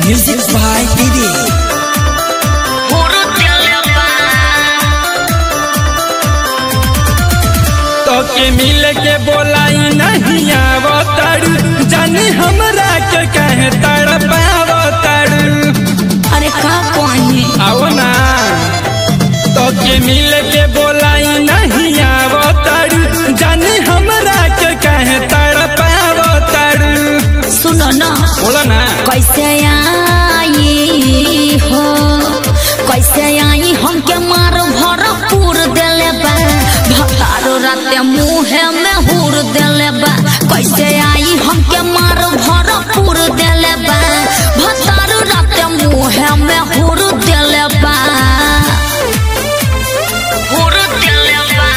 Music by Didi. तो के मिल के बोलाई नहीं आवताड़ू जानी हमरा के कहे तड़पावताड़ू अरे का कहीं आओ ना तो के मिल के बोलाई नहीं आवताड़ू जानी हमरा के कहे तड़पावताड़ू सुनो ना बोला ना कैसे आई हो कैसे आई हमके मार भरपूर देले बा भतारो राते मुहे में हुर देले बा कैसे आई हमके मार भरपूर देले बा भतारो राते मुहे में हुर देले बा हुर देले बा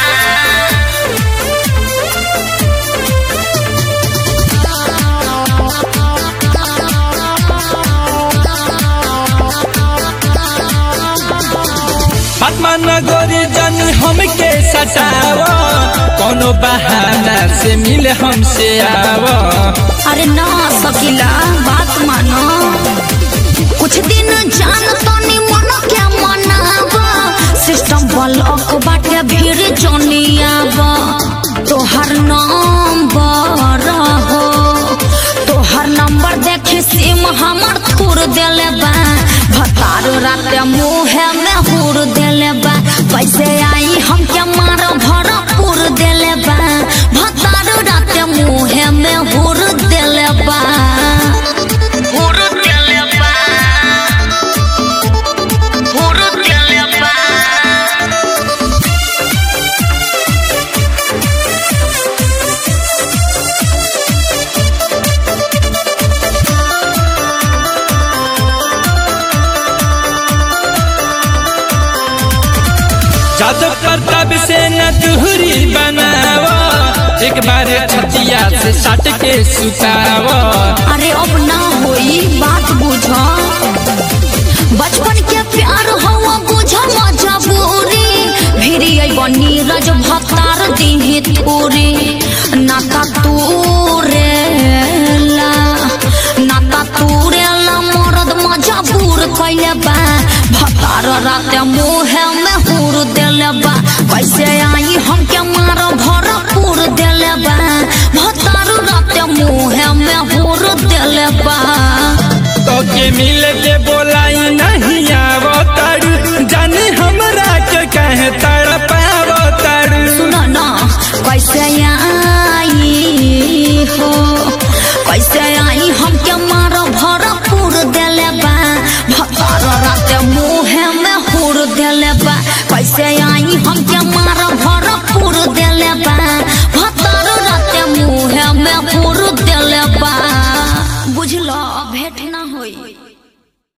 पद्मा नगरी जानी हमके सटाव कोनो बहाना से मिल हमसे आव अरे ना सकीला बात मानो कुछ दिन जान तनी मन के मनावा सिस्टम ब्लॉक बाटे भीड़ जनियावा तोहर नंबर हो तोहर नंबर देखी सिम हमर थूर देले बा भतारो राते मुहे में हुर देले बा कैसे आई हमके मार भरपूर देले बा भतारो राते मुहे में हुर देले बा हुर देले बा हुर देले बा जादव प्रताप से न दूरी बनाव एक बार छतिया से सट के सुताव अरे अब ना होई बात बुझ बचपन के प्यार हवा बुझ मजबूरी भिरी आई बनी रज भतार दीही तूरी नाता तूरेला नाता तूरेला मरद मजबूर कैले बा भतार राते मुहे में हुर देले बा कैसे आई हमके मार भरपूर देले बा भतार राते मुहे में हुर देले बा